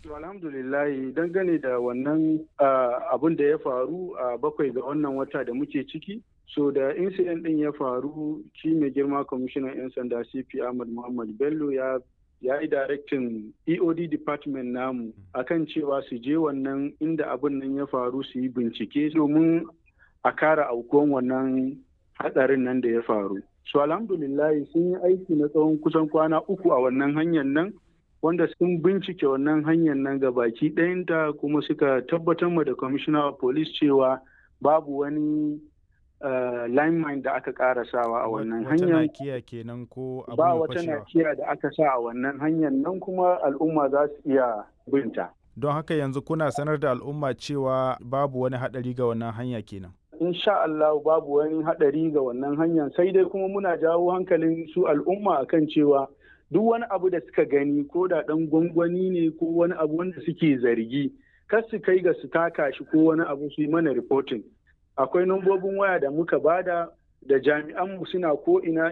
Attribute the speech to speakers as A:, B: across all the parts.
A: alhamdulillah dangane da wannan abun da ya faru a bakwai ga wannan wata da muke ciki so da incident din ya faru shi mai girma kwamishinan 'yan sanda cp ahmad muhammad bello ya ya yi directin eod department namu akan cewa su je wannan inda abin nan ya faru su yi bincike domin a kara aukuwan wannan hatsarin nan da ya faru so alhamdulillah sun yi aiki na tsawon kusan kwana uku a wannan hanyar nan wanda sun bincike wannan hanyar nan ga baki ɗayanta kuma suka tabbatar ma da commissioner of police cewa babu wani uh, lineman da aka karasawa a wannan hanyar
B: nakiya kenan ko abu
A: ba wata nakiya da aka sa a wannan hanyar nan kuma al'umma za su iya binta
B: don haka yanzu kuna sanar da al'umma cewa babu wani haɗari ga wannan hanya kenan
A: insha Allah babu wani haɗari ga wannan hanyar sai dai kuma muna jawo hankalin su al'umma akan cewa duk wani abu da suka gani ko da ɗan gwangwani ne ko wani abu wanda suke zargi kar su kai ga su taka shi ko wani abu su yi mana reporting akwai nambobin waya da muka bada da jami'an mu suna ko ina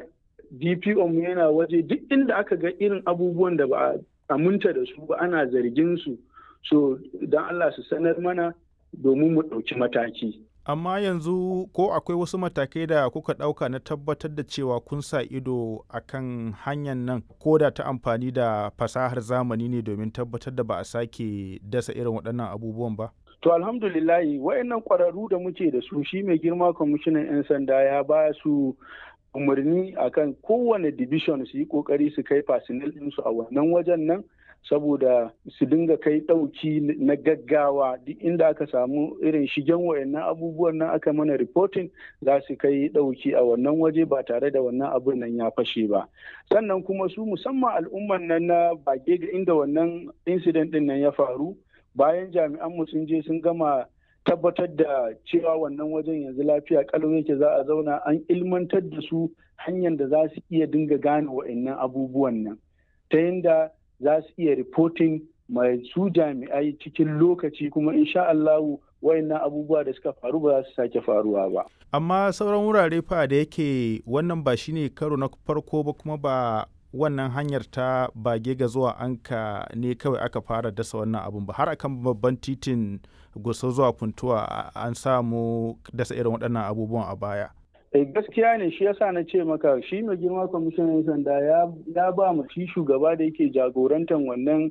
A: DPO mu yana waje duk inda aka ga irin abubuwan da ba a aminta da su ba ana zargin su so don Allah su sanar mana domin mu ɗauki mataki.
B: amma yanzu ko akwai wasu matakai da kuka ɗauka na tabbatar da cewa kun sa ido a kan hanyar nan ko da ta amfani da fasahar zamani ne domin tabbatar da ba a sake dasa irin waɗannan abubuwan ba?
A: To alhamdulillahi wayannan ƙwararru da muke da su shi mai girma kwamishinan 'yan sanda ya ba su umarni akan kowane division su yi ƙoƙari su kai fasinil ɗinsu a wannan wajen nan saboda su dinga kai ɗauki na gaggawa duk inda aka samu irin shigen wayannan abubuwan nan aka mana reporting za su kai ɗauki a wannan waje ba tare da wannan abun nan ya fashe ba sannan kuma su musamman al'umman nan na bage ga inda wannan incident din nan ya faru bayan jami'an mu sun je sun gama tabbatar da cewa wannan wajen yanzu lafiya kalau yake za a zauna an ilmantar da su hanyar da za su iya dinga gane wayannan abubuwan nan ta yadda za su iya reporting mai su jami'ai cikin lokaci kuma insha Allahu wayannan abubuwa da suka faru ba za su sake faruwa ba.
B: Amma sauran wurare fa da yake wannan ba shine karo na farko ba kuma ba wannan hanyar ta bage ga zuwa anka ne kawai aka fara dasa wannan abun ba har akan babban titin gusa zuwa funtuwa an samu dasa irin waɗannan abubuwan a baya.
A: gaskiya ne shi yasa na ce maka shi mai girma kwamishinan sanda ya ba mu shi shugaba da yake jagorantar wannan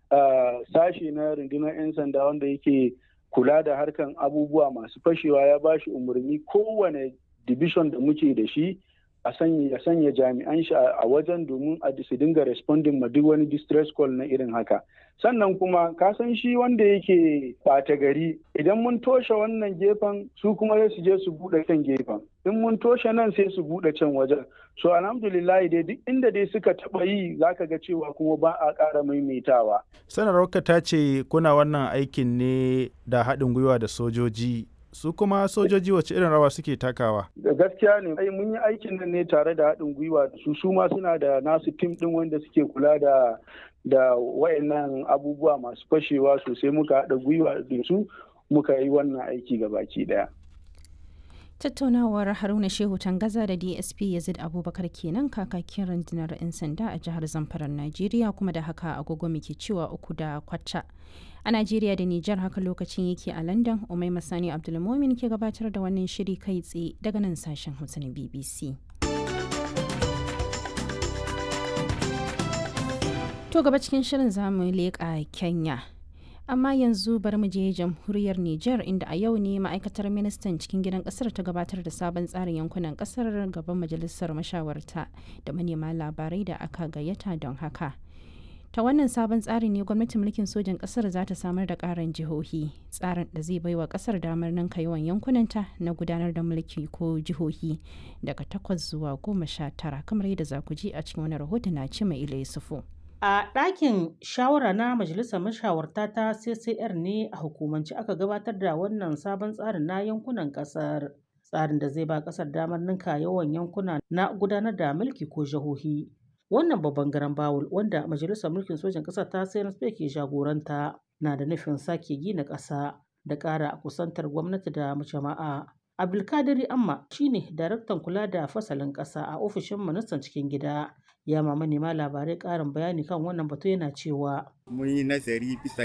A: sashe na rundunar 'yan sanda wanda yake kula da harkan abubuwa masu fashewa ya ba shi umarni kowane division da muke da shi a sanya ya sanya jami'an shi a wajen domin a su dinga responding ma duk wani distress call na irin haka sannan kuma ka san shi wanda yake ɓata gari idan mun toshe wannan gefen su kuma sai su je su buɗe kan gefen in mun toshe nan sai su buɗe can wajen so alhamdulillah dai duk inda dai suka taɓa yi zaka ga cewa kuma ba a ƙara maimaitawa
B: sanarwarka ta ce kuna wannan aikin ne da haɗin gwiwa da sojoji su kuma sojoji wace irin rawa suke takawa
A: da gaskiya ne ai mun yi aikin nan ne tare da haɗin gwiwa da su su ma suna da nasu tim ɗin wanda suke kula da da wayannan abubuwa masu fashewa sosai muka haɗa gwiwa da su muka yi wannan aiki ga baki ɗaya
C: tattaunawar haruna shehu tangaza da dsp yazid abubakar kenan kakakin rundunar 'yan sanda a jihar zamfarar najeriya kuma da haka agogo muke cewa uku da kwata a najeriya da nijar haka lokacin yake a london umai masani abdulmomin ke gabatar da wannan shiri kai tsaye daga nan sashen hausa na bbc to gaba cikin shirin zamu leƙa kenya amma yanzu bari mu je jamhuriyar Nijar inda a yau ne ma'aikatar ministan cikin gidan kasar ta gabatar da sabon tsarin yankunan kasar gaban majalisar mashawarta da manema labarai da aka gayyata don haka. Ta wannan sabon tsari ne gwamnatin mulkin sojan kasar za ta samar da karin jihohi tsarin da zai baiwa kasar damar ninka yawan yankunanta na gudanar da mulki ko jihohi daga takwas zuwa goma sha tara kamar yadda za ku ji a cikin wani rahoton na ce mai ila yusufu.
D: A ɗakin shawara na Majalisar Mashawarta ta CCR ne a hukumance aka gabatar da wannan sabon tsarin na yankunan ƙasar. Tsarin da zai ba ƙasar damar ninka yawan yankuna na gudanar da mulki ko jihohi. Wannan babban garan bawul wanda Majalisar Mulkin Sojan ƙasar ta CNSP ke jagoranta na da nufin sake gina ƙasa da ƙara kusantar gwamnati da jama'a. Abdulkadiri Amma shine daraktan kula da fasalin ƙasa a ofishin ministan cikin gida. ya ma manema labarai ƙarin bayani kan wannan batu yana cewa
E: mun yi nazari bisa